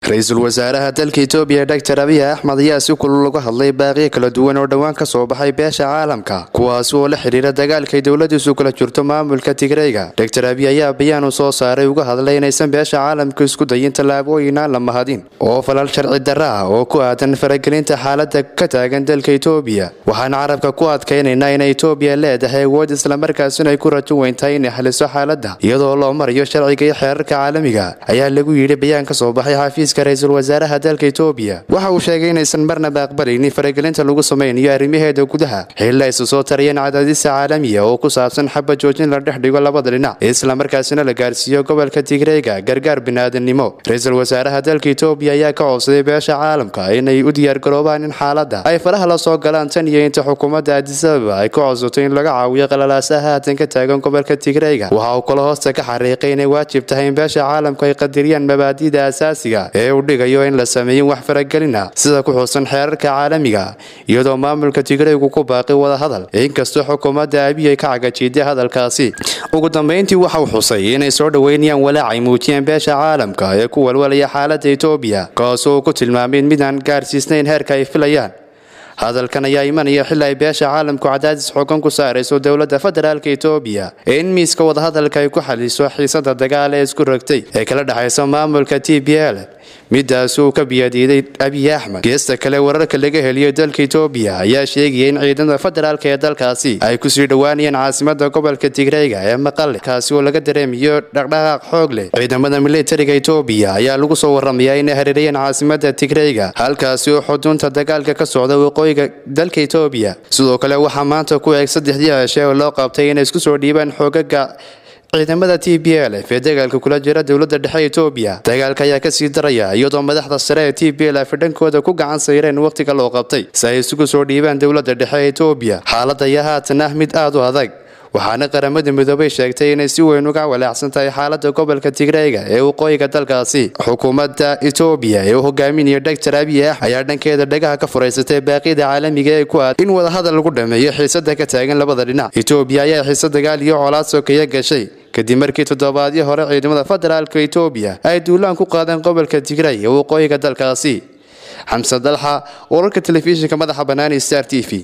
ra-iisul wasaaraha dalka itoobiya doctor abiy axmed ayaa si kulul uga hadlay baaqiyo kala duwan oo dhowaan ka soo baxay beesha caalamka kuwaasi oo la xidhiira dagaalkay dowladiisu kula jirto maamulka tigreyga doctor abiy ayaa bayaan uu soo saaray uga hadlay inaysan beesha caalamka isku dayin tallaabooyin aan la mahadin oo falal sharci darra ah oo ku aadan faragelinta xaalada ka taagan dalka itoobiya waxaan carabka ku adkaynaynaa inay itoobiya leedahay awood islamarkaasina ay ku rajo weyntahay inay xaliso xaaladda iyadoo loo marayo sharciga iyo xeerarka caalamiga ayaa lagu yidhi bayaan ka soo baxay xafiiska ra-iisul wasaaraha dalka itoobiya waxa uu sheegay inaysan marnaba aqbalaynin faragelinta lagu samaynayo arrimaheeda gudaha xilla isu soo tarayeen cadaadisa caalamiya oo ku saabsan xaba joojin la dhex dhigo labada dhinac islamarkaasina la gaarsiiyo gobolka tigreyga gargaar biniaadamnimo ra-iisul wasaaraha dalka itoobiya ayaa ka codsaday beesha caalamka inay u diyaargaroobaan in xaaladda ay faraha la soo galaan tan iyo inta xukuumadda adisababa ay ka codsato in laga caawiyo qalalaasaha haatan ka taagan gobolka tigreyga waxa uu kale hoosta ka xariiqay inay waajib tahay in beesha caalamku ay qadiriyaan mabaadida asaasiga ee uu dhigayo in la sameeyin wax faragelina sida ku xuusan xeerarka caalamiga iyadoo maamulka tigreygu ku baaqi wada hadal inkastoo xukuumadda abiy ay ka cagajiiday hadalkaasi ugu dambeyntii waxa uu xusay inay soo dhoweynayaan walaac ay muujiyeen beesha caalamka ee ku walwalaya xaaladda itoobiya kaasoo uu ku tilmaamay mid aan gaarsiisnayn heerka ay filayaan hadalkan ayaa imanaya xili ay beesha caalamku cadaadis xoogan ku saarayso dowladda federaalka itoobiya ee in miiska wadahadalka ay ku xaliso xiisada dagaal ee isku rogtay ee kala dhexaysa maamulka t b l midaas uu ka biyadiiday abiy axmed geesta kale wararka laga heliyo dalka itoobiya ayaa sheegaya in ciidamada federaalka ee dalkaasi ay kusii dhowaanayeen caasimada gobolka tigreyga ee maqale kaasi oo laga dareemayo dhaqdhaqaaq xoog leh ciidamada militariga itoobiya ayaa lagu soo waramayaa inay hareerayeen caasimada tigreyga halkaasi oo xudunta dagaalka ka socda waqooyiga dalka itoobiya sidoo kale waxaa maanta ku eeg saddexdii heshe oo loo qabtay inay isku soo dhiibaan xoogaga ciidamada t b l ee dagaalka kula jira dowlada dhexe itoobiya dagaalka ayaa kasii daraya iyadoo madaxda sare ee t b l fidhankooda ku gacan sayreen wakhtiga loo qabtay si ay isugu soo dhiibaan dowlada dhexe ee itoobiya xaalada ayaa haatan ah mid aada u adag waxaana qaramada midoobay sheegtay inay si weyn uga walaacsan tahay xaalada gobolka tigreyga ee waqooyiga dalkaasi xukuumadda itoobiya ee u hogaaminaya doctor abiy ax ayaa dhankeeda dhagaha ka furaysatay baaqyada caalamiga ee ku aad in wadahadal lagu dhameeyo xiisada ka taagan labada dhinac itoobiya ayaa xiise dagaal iyo colaad sokeeya gashay kadib markii toddobaadyo hore ciidamada federaalka itoobiya ay duulaan ku qaadeen gobolka tigrey ee waqooyiga dalkaasi xamse dalxa wararka telefishinka madaxa banaani star t v